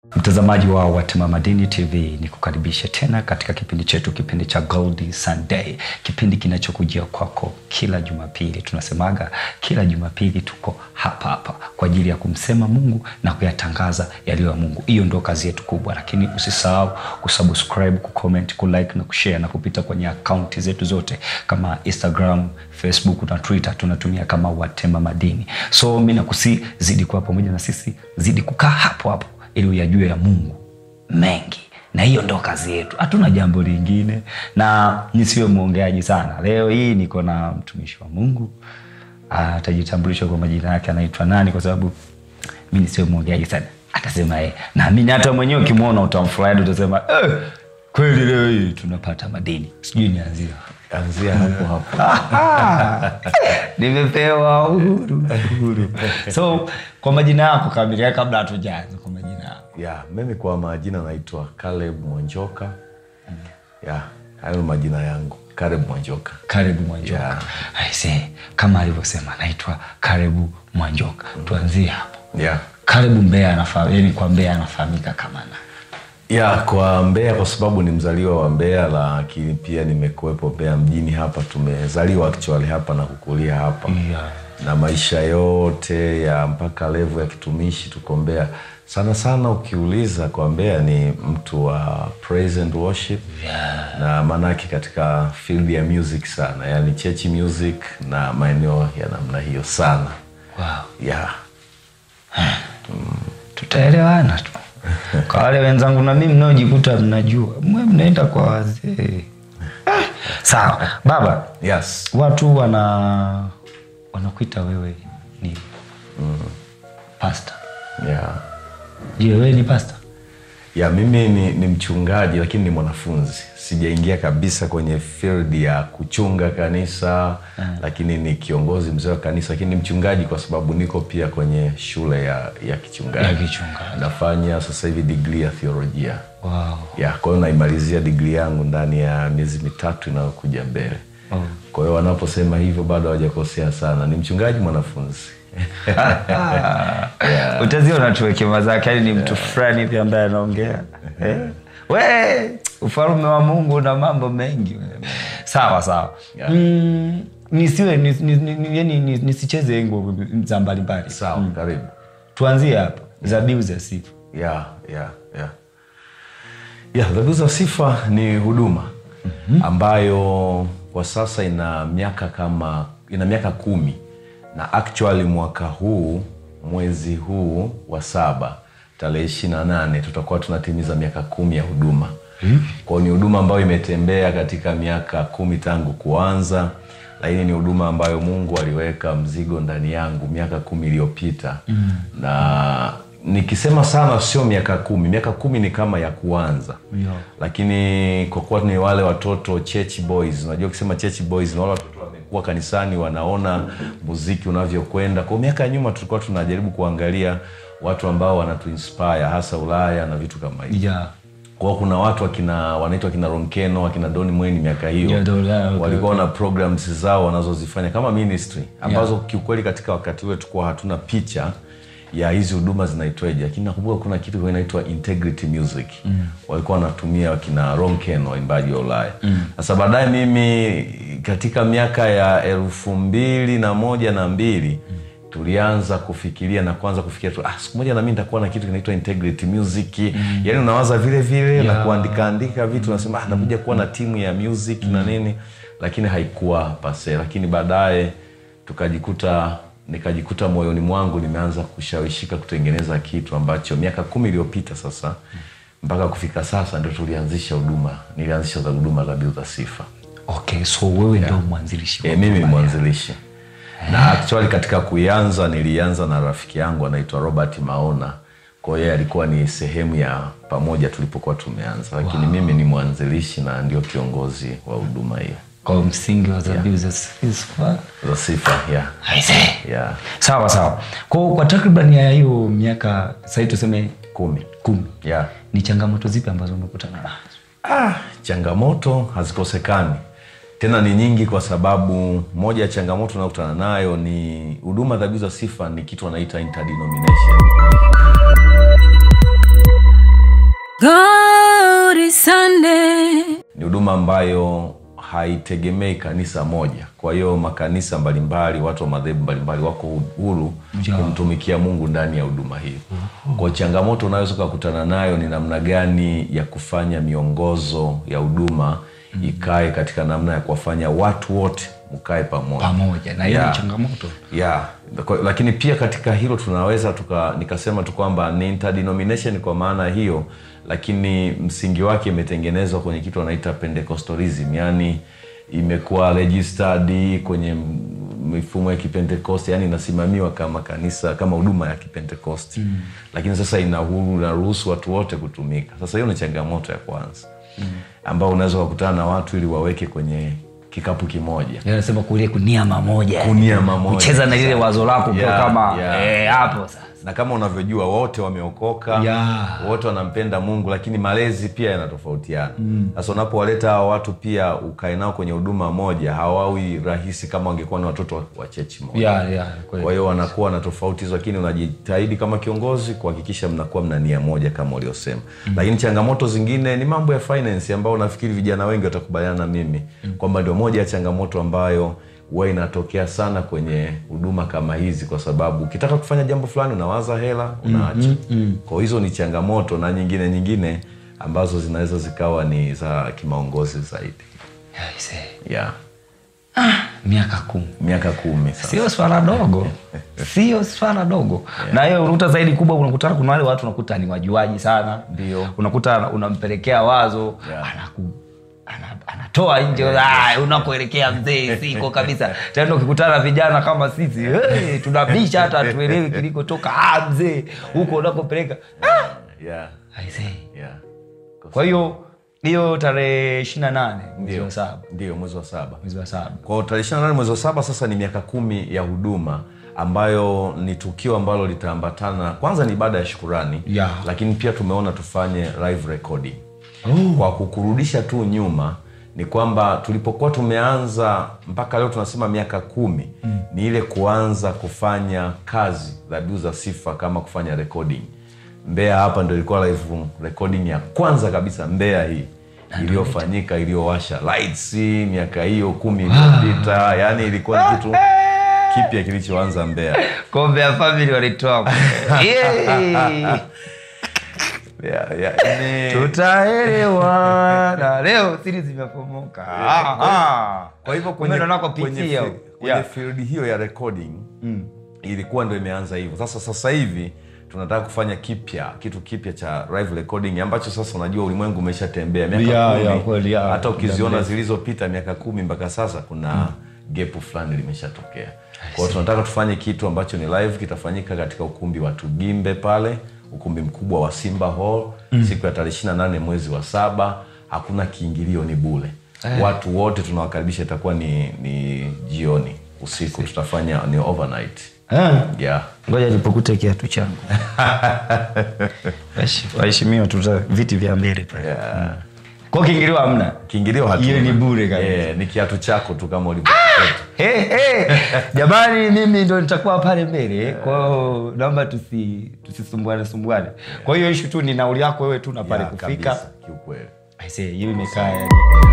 Mtazamaji wa Watema Madini TV, ni kukaribisha tena katika kipindi chetu, kipindi cha Gold Sunday, kipindi kinachokujia kwako kila Jumapili. Tunasemaga kila Jumapili tuko hapa hapa kwa ajili ya kumsema Mungu na kuyatangaza yaliyo ya Mungu. Hiyo ndio kazi yetu kubwa, lakini usisahau kusubscribe, kucomment, kulike na kushare na kupita kwenye akaunti zetu zote kama Instagram, Facebook na Twitter, tunatumia kama Watema Madini. So mi nakusi zidi kuwa pamoja na sisi, zidi kukaa hapo hapo ili uyajue ya Mungu mengi, na hiyo ndo kazi yetu, hatuna jambo lingine. Na nisiwe mwongeaji sana, leo hii niko na mtumishi wa Mungu, atajitambulisha kwa majina yake, anaitwa nani, kwa sababu mi nisiwe mwongeaji sana, atasema yeye. Naamini hata mwenyewe ukimwona utamfurahi, utasema eh, kweli leo hii tunapata madini. Sijui nianzia anzia hapo hapo. nimepewa uhuru uhuru. So kwa majina yako kamili, kabla hatujaanza, kwa majina yako ya mimi kwa majina naitwa Caleb Mwanjoka. ya hayo ni majina yangu Caleb Mwanjoka. Karibu Mwanjoka. Yeah. Aise, kama alivyosema naitwa Karibu Mwanjoka. Tuanzie hapo. ya Karibu Mbeya anafahamika, yani kwa Mbeya anafahamika kama na ya kwa Mbeya kwa sababu ni mzaliwa wa Mbeya, lakini pia nimekuwepo Mbeya mjini hapa. Tumezaliwa actually hapa na kukulia hapa Yeah. na maisha yote ya mpaka levu ya kitumishi tuko Mbeya. Sana sana ukiuliza kwa Mbeya ni mtu wa praise and worship Yeah. na maanake katika field ya music sana, yani church music na maeneo ya namna hiyo sana Wow. yeah. Tutaelewana tu. Kwa wale wenzangu na mimi mnaojikuta mnajua, mwe mnaenda kwa wazee. Ah, Sawa. Baba, Yes. watu wana wanakuita wewe ni pasta. Yeah. Je, wewe ni pasta? ya mimi ni, ni mchungaji lakini ni mwanafunzi sijaingia kabisa kwenye field ya kuchunga kanisa lakini ni kiongozi mzee wa kanisa lakini ni mchungaji kwa sababu niko pia kwenye shule ya, ya kichungaji Ya kichungaji. nafanya sasa hivi digrii ya theolojia Wow. ya kwa hiyo naimalizia digrii yangu ndani ya miezi mitatu inayokuja mbele Oh. kwa hiyo wanaposema hivyo bado hawajakosea sana ni mchungaji mwanafunzi utaziona tu hekima zake yani ni mtu fulani hivi ambaye anaongea eh? we ufalme wa mungu na mambo mengi sawa sawa Yeah. mm, nisiwe nis- nis- nis- yani nis- nisicheze ngo za mbalimbali sawa karibu tuanzie hapa zabiu za sifa ya ya ya ya dhabihu za sifa ni huduma ambayo kwa sasa ina miaka kama ina miaka kumi na actually mwaka huu mwezi huu wa saba tarehe ishiri na nane tutakuwa tunatimiza miaka kumi ya huduma kwao ni huduma ambayo imetembea katika miaka kumi tangu kuanza lakini ni huduma ambayo mungu aliweka mzigo ndani yangu miaka kumi iliyopita mm. na nikisema sana sio miaka kumi miaka kumi ni kama ya kuanza Yeah. lakini kwa kuwa ni wale watoto church boys unajua ukisema church boys ni wale watoto wamekuwa kanisani wanaona muziki unavyokwenda kwa miaka ya nyuma tulikuwa tunajaribu kuangalia watu ambao wanatuinspire hasa ulaya na vitu kama hivi yeah. kwao kuna watu wakina wanaitwa kina ronkeno wakina doni mweni miaka hiyo Yeah, Don- yeah, okay, walikuwa na programs zao wanazozifanya kama ministry ambazo kiukweli katika wakati ule tulikuwa hatuna picha ya hizi huduma zinaitwaje lakini nakumbuka kuna kitu kilikuwa inaitwa integrity music mm. walikuwa wanatumia wakina ronken waimbaji wa ulaya sasa baadaye mimi katika miaka ya elfu mbili na moja na mbili tulianza kufikiria na kuanza kufikiria tu ah, siku moja nami nitakuwa na kitu kinaitwa integrity music mm. yaani unawaza vile vile na Yeah. kuandika andika vitu unasema ah, nakuja kuwa na timu ya music na nini lakini haikuwa pase lakini baadaye tukajikuta nikajikuta moyoni mwangu nimeanza kushawishika kutengeneza kitu ambacho miaka kumi iliyopita sasa mpaka kufika sasa ndio tulianzisha huduma nilianzisha za huduma za biu za sifa okay so wewe ndio mwanzilishi wa e, mimi ni huduma ya- mwanzilishi na actually katika kuianza nilianza na rafiki yangu anaitwa robert maona kwa hiyo yeye alikuwa ni sehemu ya pamoja tulipokuwa tumeanza lakini mimi ni mwanzilishi na ndio kiongozi wa huduma hiyo kwa msingi wa zabiu za sifa za sifa yeah. Aisee. Yeah. sawa sawa kwa, kwa takriban ya hiyo miaka sahii tuseme kumi kumi yeah. ni changamoto zipi ambazo umekutana nazo ah, changamoto hazikosekani tena ni nyingi kwa sababu moja ya changamoto unayokutana nayo ni huduma dhabihu za sifa ni kitu wanaita interdenomination Glory Sunday. ni huduma ambayo haitegemei kanisa moja kwa hiyo makanisa mbalimbali watu wa madhehebu mbalimbali wako huru kumtumikia mungu ndani ya huduma hiyo kwa changamoto unaweza ukakutana nayo ni namna gani ya kufanya miongozo ya huduma ikae katika namna ya kuwafanya watu wote mkae pamoja pamoja na hiyo Yeah. ni changamoto yeah. Kwa- lakini pia katika hilo tunaweza tuka nikasema tu kwamba ni interdenomination kwa maana hiyo lakini msingi wake imetengenezwa kwenye kitu wanaita pentecostalism yani imekuwa registered kwenye m- mifumo ya kipentekosti yani inasimamiwa kama kanisa kama huduma ya kipentekosti mm. lakini sasa ina uhuru inaruhusu watu wote kutumika sasa hiyo ni changamoto ya kwanza mm. ambao unaweza kukutana na watu ili waweke kwenye kikapu kimoja anasema kule kunia mamoja Kunia mamoja. kucheza na lile wazo lako kwa Yeah, kama yeah. eh, hapo sasa na kama unavyojua wote wameokoka Yeah. wote wanampenda mungu lakini malezi pia yanatofautiana sasa unapowaleta hawa watu pia ukae nao kwenye huduma moja hawawi rahisi kama wangekuwa ni watoto wa- wa chechi moja yeah, yeah, kweli. kwa hiyo wanakuwa na tofauti hizo lakini unajitahidi kama kiongozi kuhakikisha mnakuwa mna nia moja kama uliosema mm. lakini changamoto zingine ni mambo ya finance ambayo nafikiri vijana wengi watakubaliana na mimi mm. kwamba ndio moja ya changamoto ambayo huwa inatokea sana kwenye huduma kama hizi kwa sababu ukitaka kufanya jambo fulani unawaza hela unaacha mm, mm. kwa hizo ni changamoto na nyingine nyingine ambazo zinaweza zikawa ni za kimaongozi zaidi Yeah, I say. yeah. miaka kumi miaka kumi sasa sio swala dogo sio swala dogo na hiyo unakuta zaidi kubwa unakutana kuna wale watu unakuta ni wajuaji sana Ndio. unakuta unampelekea wazo Yeah. anaku ana- anatoa nje "Ah, unakoelekea mzee siko kabisa tena ukikutana na vijana kama sisi hey, tunabisha hata hatuelewi kilikotoka ah, mzee huko unakopeleka ah, yeah. I say. Yeah. kwa hiyo hiyo tarehe ishiri na nane mwezi Ndio. wa saba ndio mwezi wa saba mwezi wa saba kwa hiyo tarehe 28 mwezi wa saba sasa ni miaka kumi ya huduma ambayo ni tukio ambalo litaambatana kwanza ni ibada ya shukurani Yeah. lakini pia tumeona tufanye live recording oh. kwa kukurudisha tu nyuma ni kwamba tulipokuwa tumeanza mpaka leo tunasema miaka kumi mm. ni ile kuanza kufanya kazi dhabihu za sifa kama kufanya recording mbeya hapa ndo ilikuwa live recording ya kwanza kabisa mbeya hii iliyofanyika iliyowasha lights miaka hiyo kumi iliyopita yani ilikuwa ni kitu kipya kilichoanza mbeya kombe ya famili walitoa yeah. yeah, yeah. Ni- tutaelewana leo siri zimepomoka Ah, ah. kwa hivyo Kumbe ndo nakopitia kwenye, huko. fi- kwenye Yeah. field hiyo ya recording ilikuwa ndo imeanza hivyo sasa sasa hivi tunataka kufanya kipya kitu kipya cha live recording ambacho sasa unajua ulimwengu umeshatembea miaka Yeah, kumi, yeah, kweli, yeah. hata Muda ukiziona mrefu. zilizopita miaka kumi mpaka sasa kuna gepu fulani limeshatokea kwao tunataka tufanye kitu ambacho ni live kitafanyika katika ukumbi wa tugimbe pale ukumbi mkubwa wa simba hall siku ya tarehe 28 mwezi wa saba hakuna kiingilio ni bule watu wote tunawakaribisha itakuwa ni, ni jioni usiku tutafanya ni overnight Ah, yeah. ngoja nipokute kiatu changu Waheshi- waheshimiwa tuta viti vya mbele pale Yeah. kwa kiingiliwa hamna kiingilio hatuna. Hiyo ni bure kabisa. Eh, ni kiatu chako tu kama ulivyo hey, hey. jamani mimi ndo nitakuwa pale mbele kwao naomba tusi tusisumbuane sumbuane kwa hiyo ishu tu ni nauli yako wewe tu na pale Yeah, kufika kabisa, kiukweli I say, hiyo imekaa yani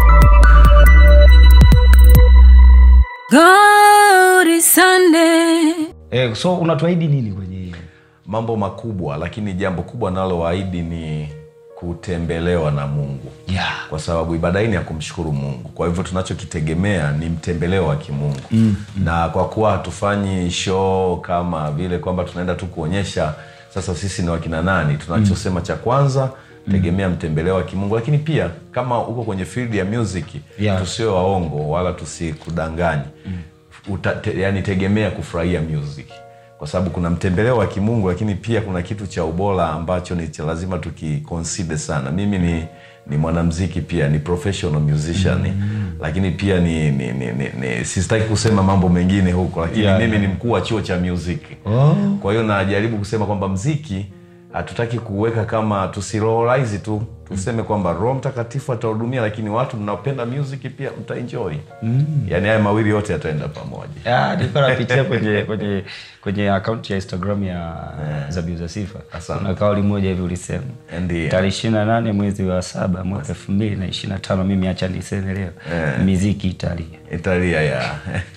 Glory Sunday. eh, so unatuahidi nini kwenye hiyo mambo makubwa lakini jambo kubwa nalowaahidi ni kutembelewa na mungu yeah. kwa sababu ibada hii ni ya kumshukuru mungu kwa hivyo tunachokitegemea ni mtembeleo wa kimungu mm, mm. na kwa kuwa hatufanyi show kama vile kwamba tunaenda tu kuonyesha sasa sisi ni wakina nani tunachosema cha kwanza tegemea mtembeleo wa kimungu lakini pia kama uko kwenye field ya music Yeah. tusiwe waongo wala tusikudanganye Uta, te, yani tegemea kufurahia music kwa sababu kuna mtembeleo wa kimungu lakini pia kuna kitu cha ubora ambacho ni cha lazima tukikonside sana mimi ni ni mwanamziki pia ni professional musician mm. lakini pia ni, ni, ni, ni, ni sistaki kusema mambo mengine huko lakini Yeah, mimi yeah. ni mkuu wa chuo cha music Oh. kwa hiyo najaribu kusema kwamba mziki hatutaki kuweka kama tusiroholaizi tu tuseme kwamba roho mtakatifu atahudumia lakini watu mnaopenda music pia mtaenjoy mm. yaani haya mawili yote yataenda pamoja Ah, nilikuwa napitia kwenye kwenye kwenye akaunti ya instagram ya zabiu za sifa Asante. kuna kauli moja hivi ulisema Ndiyo. tarehe ishiri na nane mwezi wa saba mwaka elfu mbili na ishiri na tano mimi hacha niseme leo miziki italia italia ya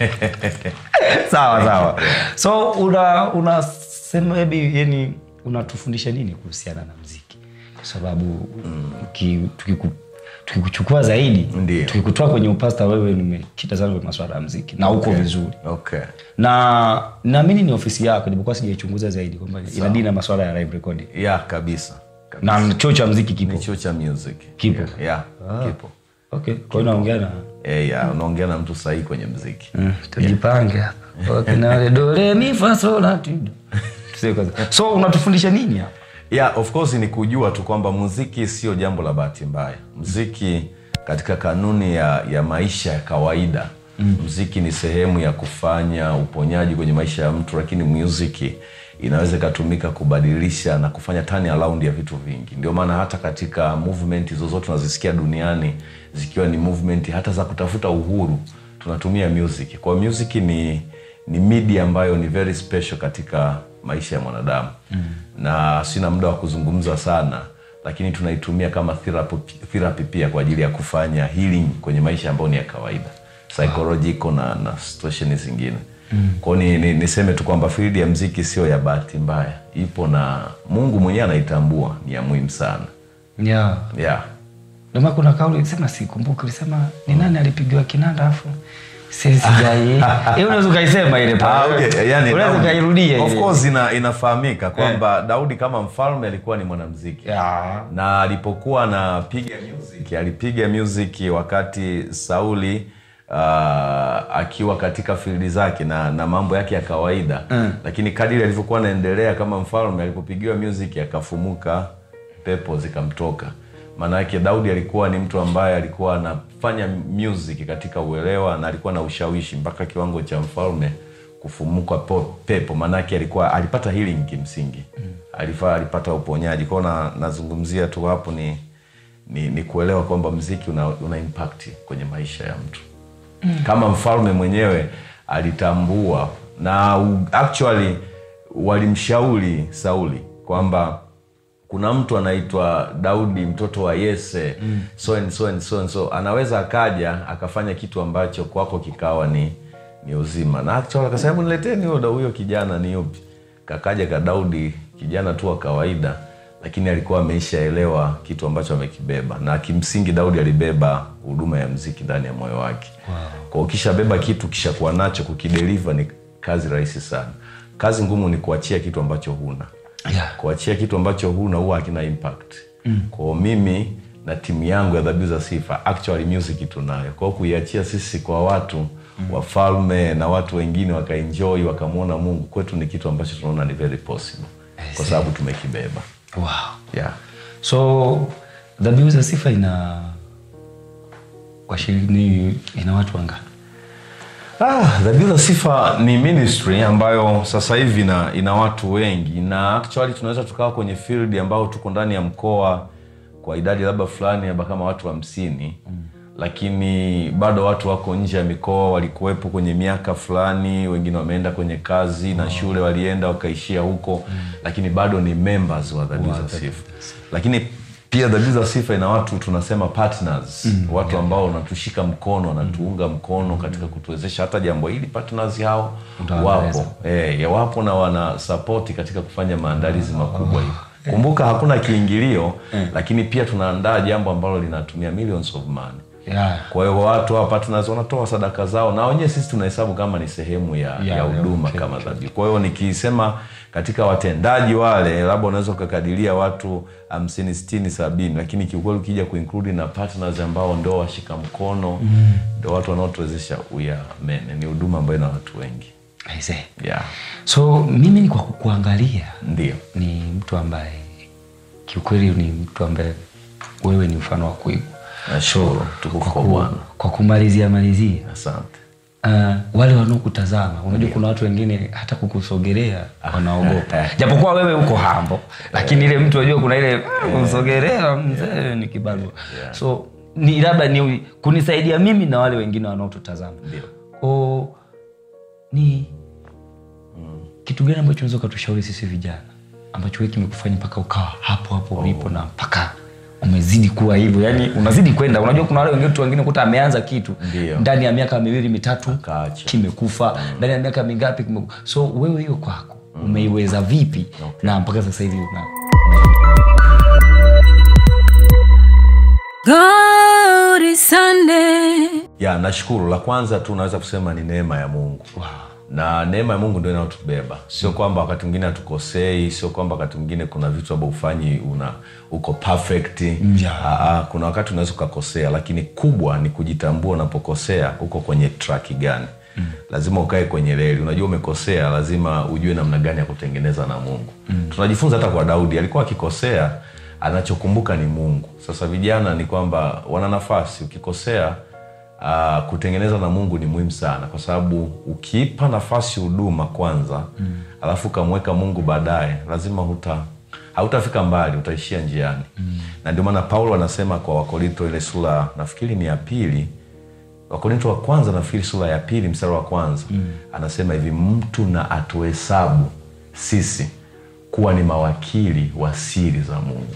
sawa sawa so una unasema hebi yani unatufundisha nini kuhusiana na mziki kwa sababu uki- tukiku- tukikuchukua zaidi Ndiyo. tukikutoa kwenye upasta wewe nimekita sana kwenye maswala ya mziki na uko vizuri okay na naamini ni ofisi yako japokuwa sijaichunguza zaidi kwamba inadili na maswala ya live recording ya kabisa, kabisa. na chuo cha mziki kipo ni chuo cha music Kipo? yeah, kipo okay kwa hiyo naongea na Eh, ya unaongea na mtu sahihi kwenye mziki Mm, tujipange hapa wakina wale do re mi fa sol la ti do. Tuseme kwanza. so unatufundisha nini hapa yeah, of course ni kujua tu kwamba muziki sio jambo la bahati mbaya muziki katika kanuni ya, ya maisha ya kawaida mm. muziki ni sehemu ya kufanya uponyaji kwenye maisha ya mtu lakini muziki inaweza ikatumika kubadilisha na kufanya turn around ya vitu vingi ndio maana hata katika movement zozote tunazisikia duniani zikiwa ni movement hata za kutafuta uhuru tunatumia music kwa hiyo music ni ni media ambayo ni very special katika maisha ya mwanadamu mm. na sina muda wa kuzungumza sana lakini tunaitumia kama therapy, therapy pia kwa ajili ya kufanya healing kwenye maisha ambayo ni ya kawaida psychological na, na situation zingine mm. kwao ni, ni, niseme tu kwamba field ya mziki sio ya bahati mbaya ipo na mungu mwenyewe anaitambua ni ya muhimu sana yeah. yeah. Ndio maana kuna kauli sema sikumbuki ulisema ni nani alipigiwa kinanda afu sijai eh unaweza ukaisema ile Ah, pale okay. yani, unaweza Daudi- ukairudia of ile. course ina, inafahamika kwamba daudi kama mfalme alikuwa ni mwanamziki Yeah. na alipokuwa anapiga music alipiga music wakati sauli uh, akiwa katika fildi zake na, na mambo yake ya kawaida mm. lakini kadiri alivyokuwa anaendelea kama mfalme alipopigiwa music akafumuka pepo zikamtoka maana yake daudi alikuwa ni mtu ambaye alikuwa anafanya music katika uelewa na alikuwa na ushawishi mpaka kiwango cha mfalme kufumuka po- pepo maanake alikuwa alipata healing kimsingi mm. Alifa, alipata uponyaji kwao na, nazungumzia tu hapo ni, ni, ni kuelewa kwamba mziki una, una impact kwenye maisha ya mtu mm. kama mfalme mwenyewe alitambua na u- actually walimshauri sauli kwamba kuna mtu anaitwa daudi mtoto wa yese mm. so and so and so and so anaweza akaja akafanya kitu ambacho kwako kikawa ni ni uzima na actually akasema "Hebu nileteni huyo huyo kijana ni yupi kakaja ka daudi kijana tu wa kawaida lakini alikuwa ameishaelewa kitu ambacho amekibeba na kimsingi daudi alibeba huduma ya mziki ndani ya moyo wake wow. kwa ukishabeba kitu kishakuwa nacho kukideliva ni kazi rahisi sana kazi ngumu ni kuachia kitu ambacho huna Yeah. kuachia kitu ambacho huna huwa hakina impact mm. kwao mimi na timu yangu ya dhabihu za sifa actually music tunayo kwao kuiachia sisi kwa watu mm. wafalme na watu wengine wakaenjoy wakamwona mungu kwetu ni kitu ambacho tunaona ni very possible kwa sababu tumekibeba wow. yeah. so dhabihu za sifa ina washiriki ina watu wangapi Ah, dhabihu za sifa ni ministry ambayo sasa hivi ina, ina watu wengi na actually tunaweza tukawa kwenye field ambao tuko ndani ya mkoa kwa idadi labda fulani labda kama watu hamsini mm. lakini bado watu wako nje ya mikoa walikuwepo kwenye miaka fulani wengine wameenda kwenye kazi na shule walienda wakaishia huko mm. lakini bado ni members wa dhabihu za sifa lakini pia dhabihu za sifa ina watu tunasema partners mm, watu ambao wanatushika mkono wanatuunga mkono katika kutuwezesha hata jambo hili partners hao Utawaeleza. wapo e, wapo na wana sapoti katika kufanya maandalizi makubwa hivi kumbuka hakuna kiingilio lakini pia tunaandaa jambo ambalo linatumia millions of money yeah. kwa hiyo watu hawa partners wanatoa sadaka zao na wenyewe sisi tunahesabu kama ni sehemu ya Yeah, ya huduma okay, kama dhabihu kwa hiyo nikisema katika watendaji wale labda unaweza ukakadiria watu hamsini sitini sabini lakini kiukweli ukija kuinclude na partners ambao ndo washika mkono ndo watu wanaotuwezesha uyamene ni huduma ambayo ina watu wengi I see. yeah. so mimi ni kwa kukuangalia ndio ni mtu ambaye kiukweli ni mtu ambaye wewe ni mfano wa kuigwa nashukuru tukufu kwa ku- bwana kwa kumalizia malizia asante uh, wale wanaokutazama unajua kuna watu wengine hata kukusogelea wanaogopa japokuwa wewe uko hambo lakini ile mtu unajua kuna ile kusogelea mzee ni kibarua so ni labda ni kunisaidia mimi na wale wengine wanaotutazama o ni kitu gani ambacho unaweza ukatushauri sisi vijana ambacho wewe kimekufanya mpaka ukawa hapo hapo ulipo na mpaka umezidi kuwa hivyo yani unazidi kwenda unajua kuna wale wengine tu wengine kuta ameanza kitu Ndio. ndani ya miaka miwili mitatu Akaacha. kimekufa ndani ya miaka mingapi kimeku... so wewe hiyo kwako umeiweza vipi na mpaka sasa hivi una Glory Sunday. ya nashukuru la kwanza tu naweza kusema ni neema ya mungu wow. na neema ya mungu ndio inayotubeba sio kwamba wakati mwingine hatukosei sio kwamba wakati mwingine kuna vitu ambao ufanyi una uko perfect Yeah. Aa, kuna wakati unaweza ukakosea lakini kubwa ni kujitambua unapokosea uko kwenye traki gani mm. lazima ukae kwenye reli unajua umekosea lazima ujue namna gani ya kutengeneza na mungu mm. tunajifunza hata kwa daudi alikuwa akikosea anachokumbuka ni mungu sasa vijana ni kwamba wana nafasi ukikosea uh, kutengeneza na mungu ni muhimu sana kwa sababu ukiipa nafasi huduma kwanza mm. alafu ukamweka mungu baadaye lazima huta hautafika mbali utaishia njiani mm. na ndio maana paulo anasema kwa wakorinto ile sura nafikiri ni ya pili wakorinto wa kwanza nafikiri sura ya pili mstari wa kwanza mm. anasema hivi mtu na atuhesabu sisi kuwa ni mawakili wa siri za mungu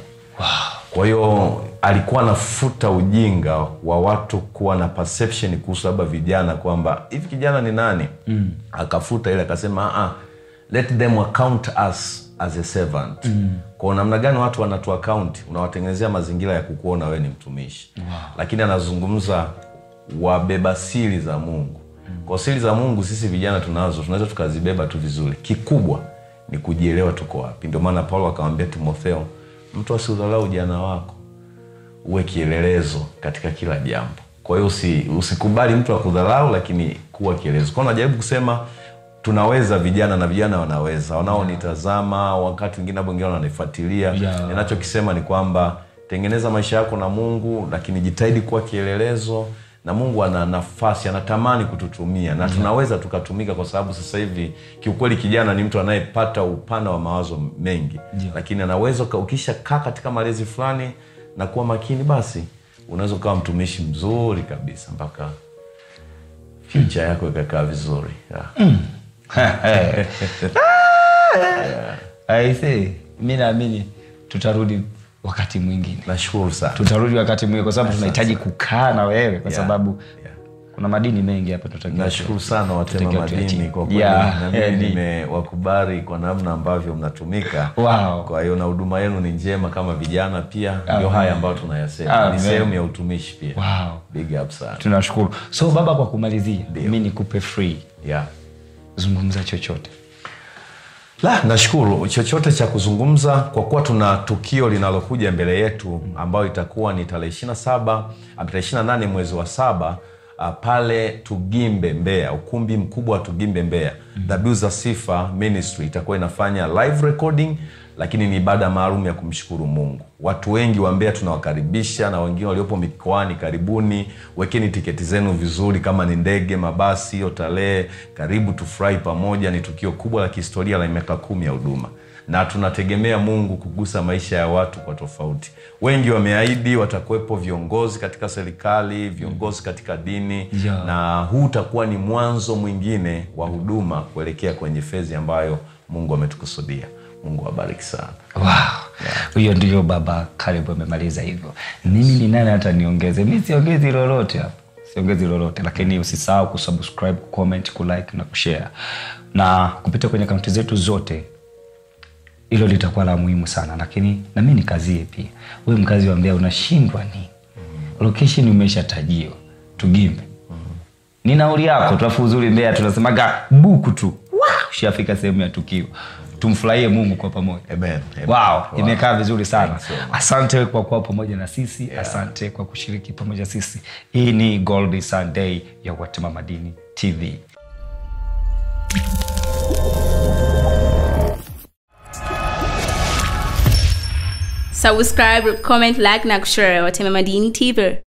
kwa hiyo alikuwa anafuta ujinga wa watu kuwa na perception kuhusu labda vijana kwamba hivi kijana ni nani mm. akafuta ile akasema "Ah, let them account us as a servant mm. kwa namna gani watu wanatu account unawatengenezea mazingira ya kukuona wewe ni mtumishi wow. lakini anazungumza wabeba siri za mungu mm. kwa siri za mungu sisi vijana tunazo tunaweza tukazibeba tu vizuri kikubwa ni kujielewa tuko wapi ndio maana paulo akamwambia timotheo mtu asiudhalau ujana wako uwe kielelezo katika kila jambo kwa hiyo usi, usikubali mtu akudharau lakini kuwa kielelezo kwao najaribu kusema tunaweza vijana na vijana wanaweza wanaonitazama wakati wengine abo wengine wananifuatilia Yeah. ninachokisema ni kwamba tengeneza maisha yako na mungu lakini jitahidi kuwa kielelezo na mungu ana nafasi anatamani kututumia na tunaweza tukatumika kwa sababu sasa hivi kiukweli kijana ni mtu anayepata upana wa mawazo mengi Yeah. lakini anaweza uka- ukisha kaa katika malezi fulani na kuwa makini basi unaweza ukawa mtumishi mzuri kabisa mpaka future yako ikakaa vizuri yeah. aise mi naamini tutarudi wakati mwingine nashukuru sana tutarudi wakati mwingine kwa sababu tunahitaji kukaa na wewe kwa Yeah. sababu Yeah. kuna madini mengi hapa tunatakiwa nashukuru sana watema Tutakiwa madini tuyachie. kwa kweli Yeah, na mimi yeah, ni- nimewakubali kwa namna ambavyo mnatumika Wow. kwa hiyo na huduma yenu ni njema kama vijana pia ndio Amen. haya ambayo tunayasema Amen. ni sehemu ya utumishi pia Wow. big up sana tunashukuru so baba kwa kumalizia Ndio. mi nikupe free yeah. zungumza chochote la nashukuru chochote cha kuzungumza kwa kuwa tuna tukio linalokuja mbele yetu ambayo itakuwa ni tarehe ishirina saba tarehe ishirina nane mwezi wa saba uh, pale tugimbe mbeya ukumbi mkubwa wa tugimbe mbeya dhabihu za sifa ministry itakuwa inafanya live recording lakini ni ibada maalum ya kumshukuru mungu watu wengi wa mbeya tunawakaribisha na wengine waliopo mikoani karibuni wekeni tiketi zenu vizuri kama ni ndege mabasi hiyo tarehe karibu tufurahi pamoja ni tukio kubwa la kihistoria la miaka kumi ya huduma na tunategemea mungu kugusa maisha ya watu kwa tofauti wengi wameahidi watakuwepo viongozi katika serikali viongozi katika dini Yeah. na huu utakuwa ni mwanzo mwingine wa huduma kuelekea kwenye fezi ambayo mungu ametukusudia mungu awabariki sana wow. huyo ndio baba karibu amemaliza hivyo mimi ni nani hata niongeze mi siongezi lolote hapo siongezi lolote lakini usisahau kusubscribe kucomment kulike na kushare na kupita kwenye akaunti zetu zote hilo litakuwa la muhimu sana lakini nami nikazie pia huyu mkazi wa mbea unashindwa ni location umeshatajiwa tugimbe ni nauli yako tulafu uzuri mbea tunasemaga buku tu Wow, ushafika sehemu ya tukio tumfurahie mungu kwa pamoja Amen. Amen. wow, Wow. imekaa vizuri sana Thanks so much. asante kwa kuwa pamoja na sisi yeah. asante kwa kushiriki pamoja sisi hii ni gold sunday ya watema madini tv subscribe comment like na kushare watema madini tv